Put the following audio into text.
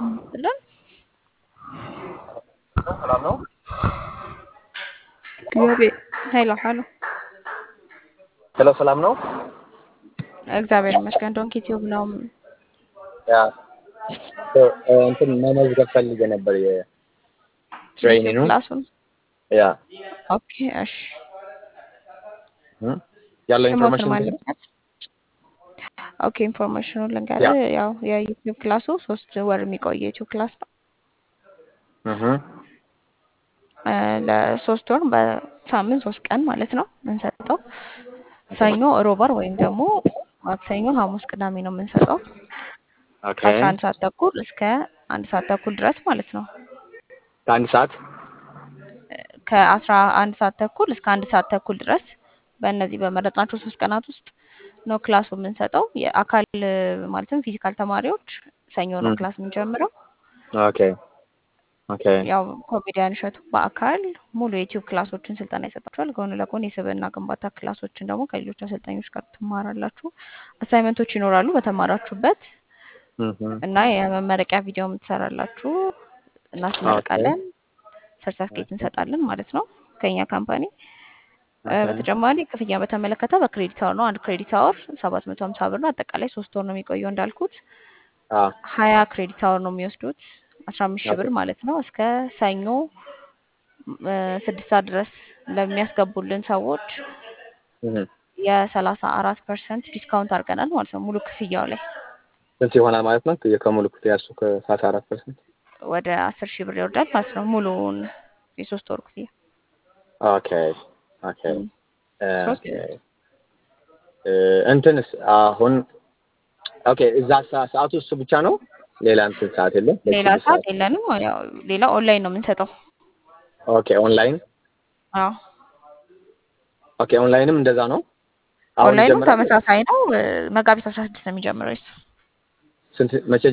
ብለን ሰላም ነው። እግዚአብሔር ሄሎ ሄሎ ሄሎ ሰላም ነው። እግዚአብሔር ይመስገን። ዶንኪ ቲዩብ ነው። ያ እንትን መመዝገብ ፈልጌ ነበር የትሬኒንግ ክላሱን ያ ኦኬ እሺ። ያለው ስሞትን ኢንፎርሜሽን ማለበት ኦኬ ኢንፎርሜሽኑን ልንገርህ። ያው የዩቲዩብ ክላሱ ሶስት ወር የሚቆይ የዩቲዩብ ክላስ ነው። እህ እ ለሶስት ወር በሳምንት ሶስት ቀን ማለት ነው የምንሰጠው። ሰኞ፣ ሮበር ወይም ደግሞ ማክሰኞ፣ ሐሙስ፣ ቅዳሜ ነው የምንሰጠው ኦኬ ከአስራ አንድ ሰዓት ተኩል እስከ አንድ ሰዓት ተኩል ድረስ ማለት ነው። ከአንድ ሰዓት ከአስራ አንድ ሰዓት ተኩል እስከ አንድ ሰዓት ተኩል ድረስ በእነዚህ በመረጥናቸው ሶስት ቀናት ውስጥ ነው ክላሱ የምንሰጠው። የአካል ማለትም ፊዚካል ተማሪዎች ሰኞ ነው ም። ክላስ የምንጀምረው። ኦኬ ኦኬ ያው ኮሜዲያን እሸቱ በአካል ሙሉ የዩቲዩብ ክላሶችን ስልጠና ይሰጣችኋል። ጎን ለጎን የስብዕና ግንባታ ክላሶችን ደግሞ ከሌሎች አሰልጣኞች ጋር ትማራላችሁ። አሳይመንቶች ይኖራሉ በተማራችሁበት እህ እና የመመረቂያ ቪዲዮ የምትሰራላችሁ እናስመርቃለን። ሰርተፍኬት እንሰጣለን ማለት ነው ከኛ ካምፓኒ። እ ኦኬ በተጨማሪ ክፍያ በተመለከተ በክሬዲት አወር ነው። አንድ ክሬዲት አወር ሰባት መቶ ሀምሳ ብር ነው። አጠቃላይ ሶስት ወር ነው የሚቆየው እንዳልኩት አ ሀያ ክሬዲት አወር ነው የሚወስዱት አስራ አምስት ሺህ ብር ኦኬ ማለት ነው። እስከ ሰኞ እ ስድስት ሰዓት ድረስ ለሚያስገቡልን ሰዎች እህ የሰላሳ አራት ፐርሰንት ዲስካውንት አድርገናል ማለት ነው ሙሉ ክፍያው ላይ ስንት ይሆናል ማለት ነው? ከሙሉ ክፍያ እሱ ከሰላሳ አራት ፐርሰንት ወደ አስር ሺህ ብር ይወርዳል ማለት ነው ሙሉውን የሶስት ወር ክፍያ ኦኬ ኦኬ ም። ሶስት ኦኬ እ እንትንስ አሁን ኦኬ እዛ ሰ- ሰዓቱ እሱ ብቻ ነው። ሌላ እንትን ሰዓት የለም። ሌላ በስድስት ሰዓት ሰዓት የለንም። ያው ሌላ ኦንላይን ነው የምንሰጠው። ኦኬ ኦንላይን አዎ ኦኬ ኦንላይንም እንደዛ ነው። አሁን ኦንላይኑ ይጀምራል። ተመሳሳይ ነው። እ መጋቢት አስራ ስድስት ነው የሚጀምረው እሱ። ስንት መቼ